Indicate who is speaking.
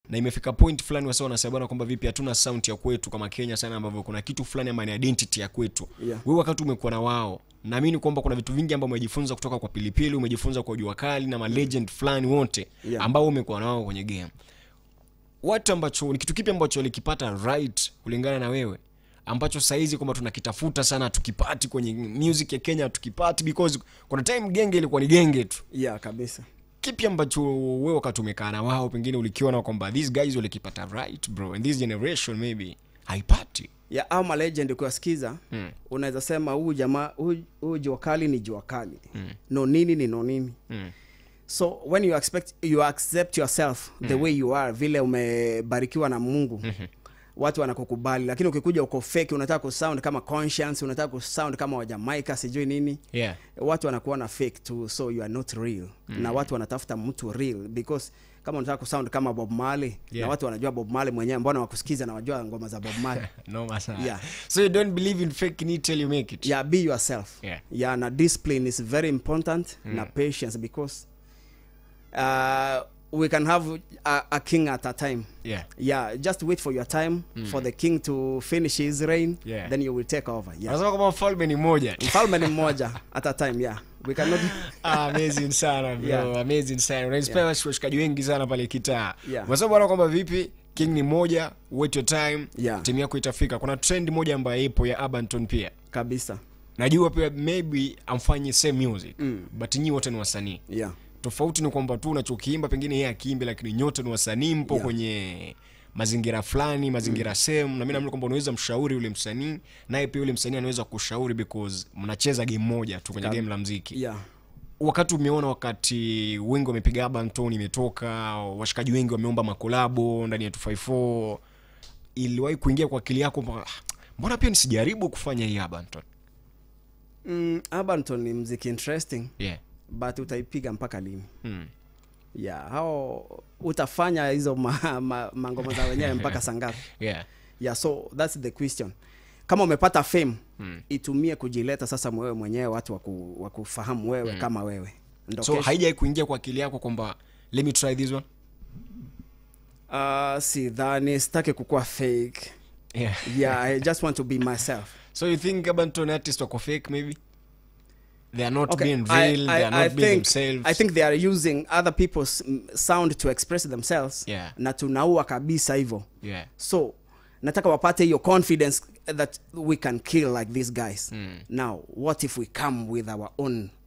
Speaker 1: na imefika point fulani wasa wanasema bwana kwamba vipi hatuna sound ya kwetu kama kenya sana ambavyo kuna kitu fulani ama ni identity ya kwetu
Speaker 2: Yeah.
Speaker 1: wewe wakati umekuwa na wao naamini kwamba kuna vitu vingi ambavyo umejifunza kutoka kwa pilipili umejifunza kwa jua kali na malegend fulani wote
Speaker 2: Yeah.
Speaker 1: ambao umekuwa nao kwenye game watu ambacho ni kitu kipi ambacho walikipata right kulingana na wewe ambacho sahizi kwamba tunakitafuta sana tukipati kwenye music ya kenya tukipati because kuna time genge ilikuwa ni genge tu
Speaker 2: yeah kabisa
Speaker 1: kipi ambacho wewe wakati umekaa na wao pengine ulikiona kwamba these guys walikipata right bro and this generation maybe haipati
Speaker 2: ya au malegend ukiwasikiza mm. unaweza sema huyu jamaa huyu- huyu jua kali ni jua kali mm. no nini ni no nini
Speaker 1: Mm.
Speaker 2: so when you expect you accept yourself the way you are vile umebarikiwa na mungu mm-hmm. watu wanakukubali lakini ukikuja uko fake unataka kusound kama conscience unataka kusound kama wajamaika sijui nini
Speaker 1: yeah
Speaker 2: watu wanakuona fake tu so you are not real mm. na watu wanatafuta mtu real because kama unataka kusound kama bob marley
Speaker 1: Yeah.
Speaker 2: na watu wanajua bob marley mwenyewe mbona wakusikiza na wajua ngoma za bob marley
Speaker 1: noma sana
Speaker 2: Yeah.
Speaker 1: so you don't believe in fake need till you make it
Speaker 2: yeah be yourself
Speaker 1: Yeah.
Speaker 2: yeah na discipline is very important na patience because uh, we can have a, a king at a time
Speaker 1: yeah
Speaker 2: yeah just wait for your time for the king to finish his reign
Speaker 1: Yeah.
Speaker 2: then you will take over yeah
Speaker 1: wanasema kwamba mfalme ni mmoja
Speaker 2: mfalme ni mmoja at a time yeah we cannot
Speaker 1: Ah, amazing sana bro
Speaker 2: Yeah.
Speaker 1: amazing sana unainspire washikaji wengi sana pale kitaa
Speaker 2: Yeah.
Speaker 1: unasema bwana kwamba vipi king ni moja wait your time
Speaker 2: Yeah.
Speaker 1: timu yako itafika kuna trend moja ambayo ipo ya abanton pia
Speaker 2: kabisa
Speaker 1: najua pia maybe amfanye same music mm. but nyi wote ni wasanii
Speaker 2: yeah
Speaker 1: tofauti ni kwamba tu unachokiimba pengine yeye akiimbe lakini nyote ni wasanii mpo
Speaker 2: Yeah.
Speaker 1: kwenye mazingira fulani mazingira mm. sehemu na mi naamini kwamba unaweza mshauri yule msanii naye pia yule msanii anaweza kushauri because mnacheza game moja tu kwenye
Speaker 2: Kab-
Speaker 1: game la mziki
Speaker 2: yeah
Speaker 1: wakati umeona wakati wengi wamepiga abanton imetoka washikaji wengi wameomba makolabo ndani ya 254 iliwahi kuingia kwa akili yako kwamba, "Ah, mbona pia nisijaribu kufanya hii abanton
Speaker 2: mm, abanton ni mziki interesting
Speaker 1: yeah.
Speaker 2: but utaipiga mpaka lini
Speaker 1: mm.
Speaker 2: yeah hao utafanya hizo ma, ma, mangoma za wenyewe mpaka sangapi
Speaker 1: yeah.
Speaker 2: yeah so that's the question kama umepata fame mm. itumie kujileta sasa wewe mwenyewe watu waku, wakufahamu wewe mm. kama wewe ndo
Speaker 1: so
Speaker 2: kesho-
Speaker 1: haijai kuingia kwa akili yako kwamba let me try this one
Speaker 2: uh, sidhani sitaki kukuwa fake
Speaker 1: yeah.
Speaker 2: yeah i just want to be myself
Speaker 1: so you think abanton artist wako fake maybe they are not
Speaker 2: Okay,
Speaker 1: being
Speaker 2: I-
Speaker 1: real
Speaker 2: I,
Speaker 1: they are
Speaker 2: I
Speaker 1: not being
Speaker 2: think,
Speaker 1: themselves
Speaker 2: I think they are using other people's mm, sound to express themselves
Speaker 1: Yeah.
Speaker 2: na tunaua kabisa hivyo
Speaker 1: yeah.
Speaker 2: so nataka wapate hiyo confidence that we can kill like these guys mm. now what if we come with our own